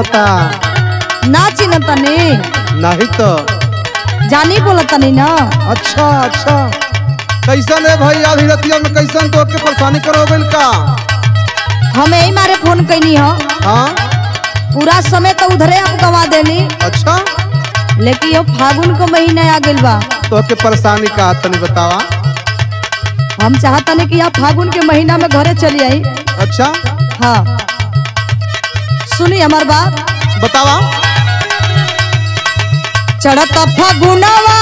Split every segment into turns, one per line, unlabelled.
आवता
ना चिन्ह तनी
नहीं तो
जानी बोला तनी ना
अच्छा अच्छा कैसन है भाई आधी रतिया में कैसन तो के परेशानी करो गइल का
हम यही मारे फोन कैनी हो
हाँ
पूरा समय तो उधरे आप गवा देनी
अच्छा
लेकिन ये फागुन को महीना आ गइल बा
तो के परेशानी का तनी बतावा
हम चाहतनी कि आप फागुन के महीना में घरे चली आई
अच्छा
हाँ सुनी हमार बात
बतावा
चढ़त फागुनवा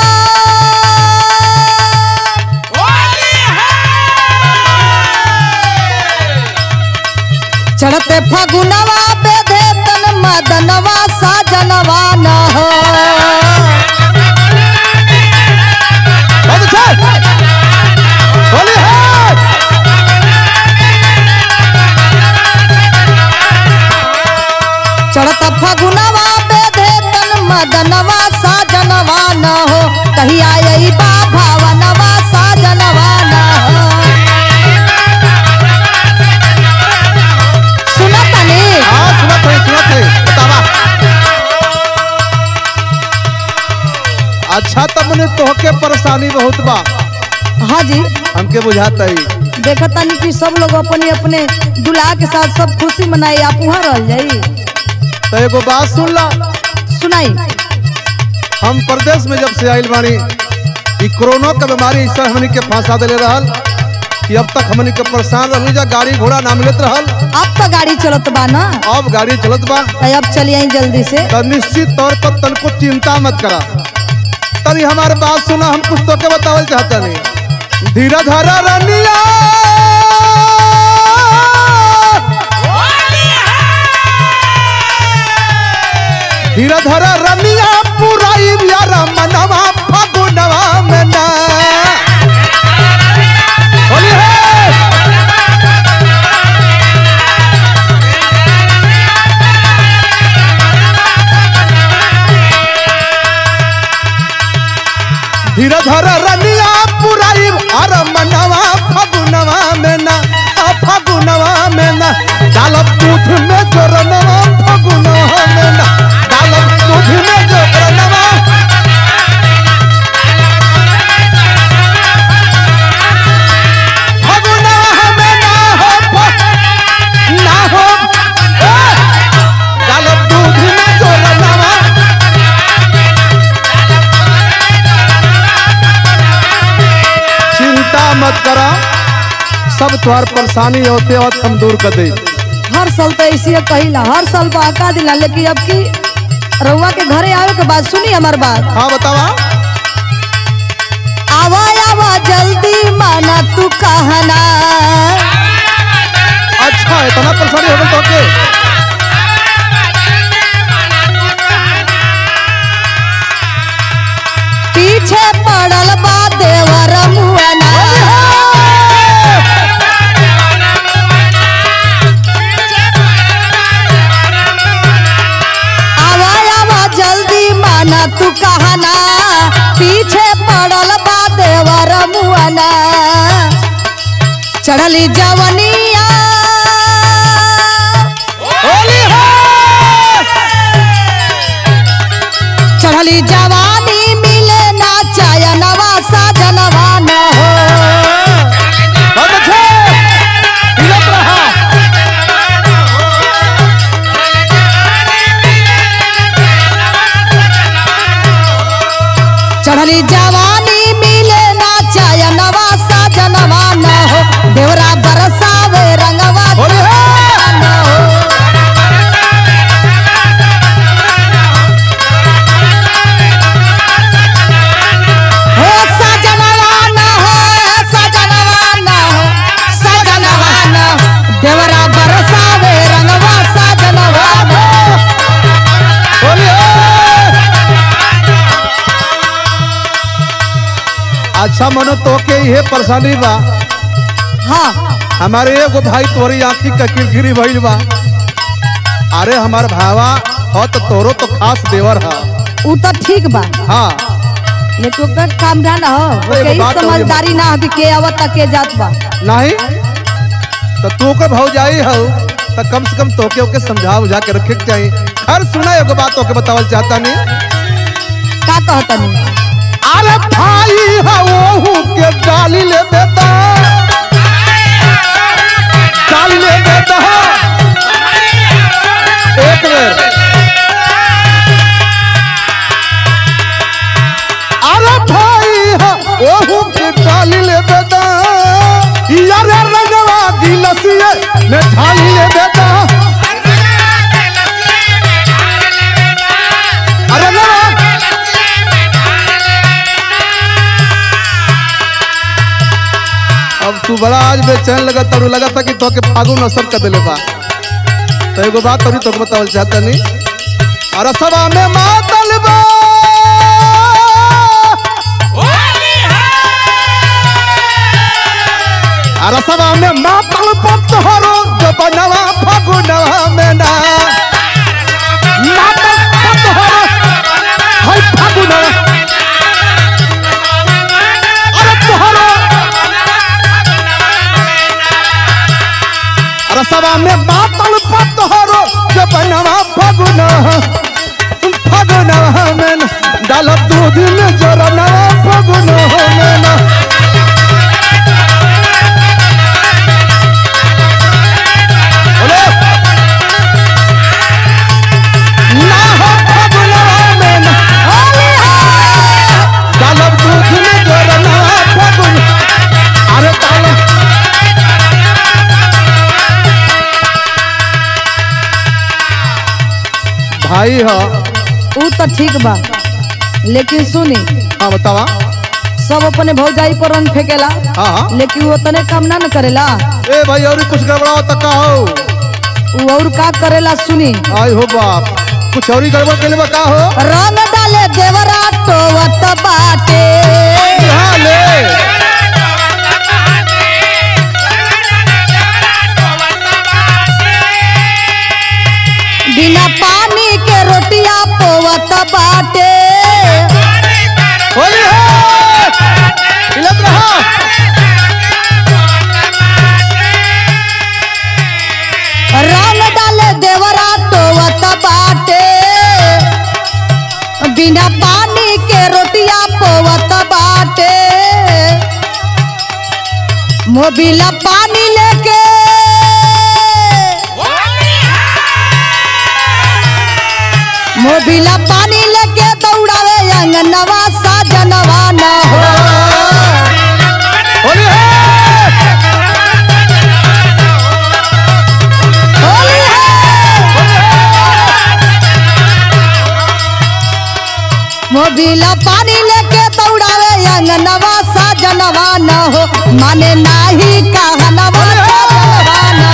चढ़ते फागुनवा बेधे तन मदनवा साजनवा न हो
बहुत अच्छा बोली है
चढ़त फागुनवा बेधे तन मदनवा साजनवा न हो कहिया आई बा भावनवा साजनवा न हो सुना तनी
हाँ सुनत है सुनत है बतावा अच्छा तब मने तोहके परेशानी बहुत बा
हाँ जी
हमके बुझाता ही
देखतानी कि सब लोग अपने अपने दुल्हा के साथ सब खुशी मनाई आप वहाँ रह जाई
तो एगो बात सुन ला
सुनाई
हम प्रदेश में जब से आइल बानी ई कोरोना का बीमारी ऐसा हमनी के फंसा देले रहल कि अब तक हमनी के परेशान रहली जा गाड़ी घोड़ा ना मिलत रहल
अब तो गाड़ी चलत बा ना
अब गाड़ी चलत बा
तो अब चली आई जल्दी से
तो निश्चित तौर पर तनको चिंता मत करा तनी हमारे बात सुना हम कुछ तो के बतावल चाहता नहीं धीरे धरा रनिया धीरे धरा रनिया पुराई यारा मनवा फगुनवा में ना होली है धीरे धरे रनिया पुराई अरे मनवा फगुनवा में ना आ फगुनवा में ना डालब दूध में जोरनवा फगुनवा में ना डालब दूध में जोरनवा फगुनवा में ना हो फ- ना हो ए! डालब दूध में जोरनवा चिंता मत करा सब तुम्हार परेशानी होते वक्त हम दूर कर दे
हर साल तो ऐसे कहिला हर साल बहका दिला लेकिन अब की रउआ के घरे आवे के बाद सुनी हमार बात
हाँ बतावा
आवा आवा जल्दी माना तू कहना
अच्छा इतना परेशानी हो गई तो के
पीछे पड़ल बा देवर मुअना आवा आवा जल्दी माना तू कहना पीछे पड़ल बा देवर मुअना चढ़ली जवनिया
होली है
चढ़ली जवानी मिले ना चयनवा साजनवा न हो
बहुत अच्छे हिलत रहा
चढ़ली जवानी मिले ना चयनवा साजनवा न हो देवरा बरसावे रंगवा
होली है
न हो हो साजनवा न हो साजनवा न हो साजनवा न हो देवरा बरसावे रंगवा साजनवा न हो
होली है अच्छा मनो तो के ये परेशानी बा
हाँ
हमारे एगो भाई तोरी आंखी का किरकिरी भइल बा अरे हमार भावा हो तो तोरो तो खास देवर है
उ तो ठीक बा
हाँ
लेकिन ओकर काम ना हो
एगो
ओके ई
बात और ये
समझदारी ना हो कि के आवत के जात बा
नहीं तो तू के भौजाई हो तो कम से कम तोके ओके समझा बुझा के रखे के चाहिए हर सुना एगो बात ओके बतावल चाहता नहीं
का कहतनी
अरे भाई हा ओहू के डाली ले बेटा डाली ले बेटा एक बेर अरे भाई हा ओहू के डाली ले बेटा यार रंगवा गिलसिए ने ढाली ले बेटा अरे ना अब तू बड़ा आज बेचैन लगा तरू लगा था कि तोके फागुन असर कर दिले बा तो एगो बात अभी तोके बतावल चाहता नहीं अरे सभा में मातल बा अरे सभा में मातल पत हरो जो बनवा फागुनवा में ना मातल पत हरो हाय फागुनवा अरे तोहरो अरे सभा में मातल पत हरो जो बनवा फागुन फागुनवा में ना डाल दूध में जोरनवा फागुनवा में ना बोलो ना हो फागुनवा में ना
होली है
डालब दूध में जोरना फागुन अरे डालब भाई हो
ऊ तो ठीक बा लेकिन सुनी
हाँ बतावा
सब अपने भौजाई पर रंग फेंकेला
हाँ हाँ
लेकिन वो तने काम ना न करेला
ए भाई और कुछ गड़बड़ा तो का हो
ऊ और का करेला सुनी
आई हो बाप कुछ और ही गड़बड़ के लिए का हो
रंग डाले देवरा टोवत बाटे
यहाँ ले
बिना पानी के रोटिया पोवत बाटे
होली है हिलत रहा
रंग डाले देवरा टोवत बाटे बिना पानी के रोटिया पोवत बाटे मोबिला पानी लेके मोबिला पानी लेके दौड़ावे अंगनवा साजनवा न हो
होली है
होली है मोबिला पानी लेके दौड़ावे अंगनवा साजनवा न हो माने नाही कहनवा साजनवा न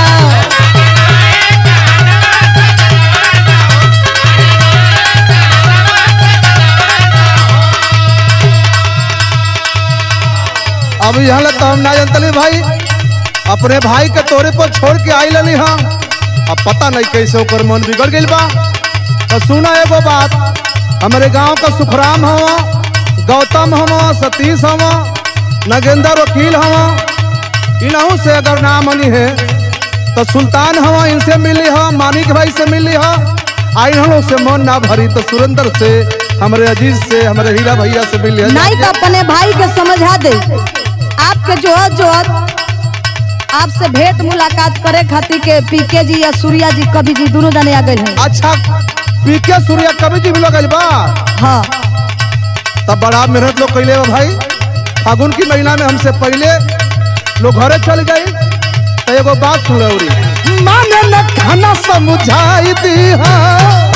अब यहाँ लग तो हम ना जानतली भाई अपने भाई के तोरे पर छोड़ के आई लली हाँ अब पता नहीं कैसे ओकर मन बिगड़ गइल बा तो सुना एगो बात हमारे गांव का सुखराम हवा गौतम हवा सतीश हवा नगेंद्र वकील हवा इनहू से अगर ना मनी है तो सुल्तान हवा इनसे मिली हा मानिक भाई से मिली हा आई हम से मन ना भरी तो सुरेंद्र से हमारे अजीज से हमारे हीरा भैया से मिली है
नहीं तो अपने भाई के समझा दे आपके जोहत जोहत आपसे भेंट मुलाकात करे खातिर के पीके जी या सूर्या जी कवि जी दोनों जने आ गए हैं
अच्छा पीके सूर्या कवि जी भी लोग बा
हाँ
तब बड़ा मेहनत लोग कैले बा भाई फागुन की महीना में हमसे पहले लोग घरे चल गए तो एगो बात सुन रही माने न खाना समझाई दी हाँ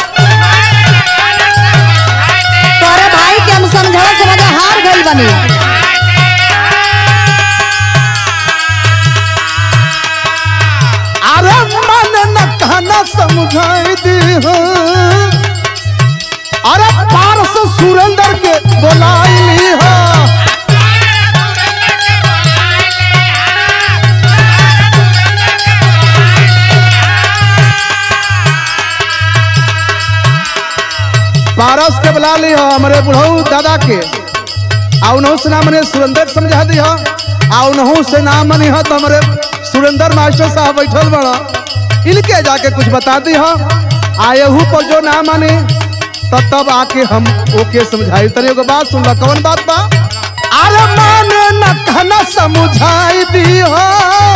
तोरे भाई के हम समझा समझा हार गइल बनी
अरे माने न खाना समझाई दी हाँ अरे पारस सुरेंद्र के बोलाई ली हाँ पारस के बुला ली हो हमारे बुढ़ऊ दादा के आ उनहु से नाम मने सुरेंद्र के समझा दी हो आ उनहु से नाम मनी हो तो हमारे सुरेंद्र मास्टर साहब बैठल बड़ा इनके जाके कुछ बता दी हो आयहू पर जो ना माने तो तब आके हम ओके समझाई तनी एगो बात सुन ला कौन बात बा अरे माने न कहना समझाई दी हो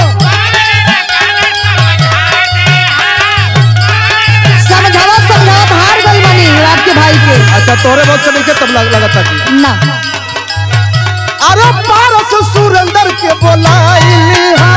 समझावा समझावा हार गई मनी आपके भाई के
अच्छा तोरे बस के देखे तब लग, लगा था कि
ना
अरे पारस सुरेंद्र के बोलाई हा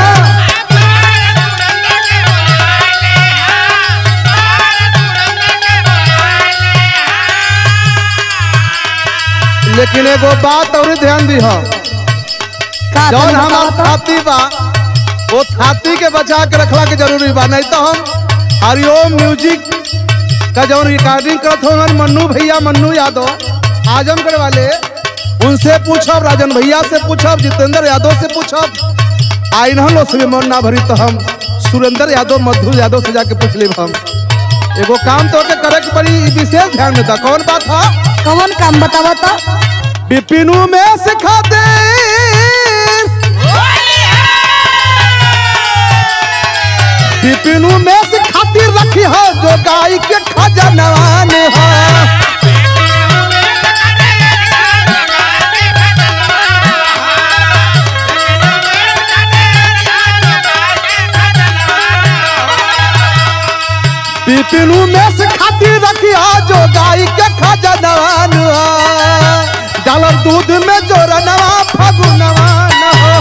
लेकिन एगो बात और ध्यान दी हो
का
जौन
तनी
हमार
बतावा तो?
थाती बा वो थाती के बचा के रखला के जरूरी बा नहीं तो हम हरिओम म्यूजिक का जौन रिकॉर्डिंग करत हो मन्नू भैया मन्नू यादव आजमगढ़ वाले उनसे पूछब राजन भैया से पूछब जितेंद्र यादव से पूछब आ इन्हन लोग से मन ना भरी तो हम सुरेंद्र यादव मधु यादव से जाके पूछ लेब हम एगो काम तो के करे के पड़ी ई विशेष ध्यान देता कौन बात है
कौन काम बतावा तो
बिपिनू में सिखा दे बिपिनू में से खातिर रखी हो जो गाय के खजनवान है बिपिनू में से खातिर रखी हो जो गाय के खजनवान है डालब दूध में जो रनवा फगुनवान हो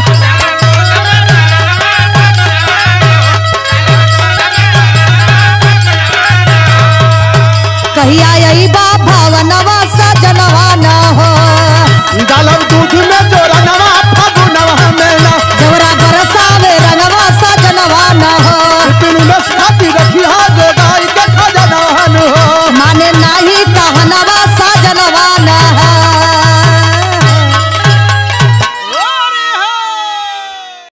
कहिया यही बा भावनवा सजनवा न हो
डालब दूध में जो रनवा फगुनवा में ना
जवरा बरसावे रंगवा सजनवा न हो
बिपिनू में से खातिर रखी हो जो गाय के खजनवान हो
माने नाही कहनवा सजनवा न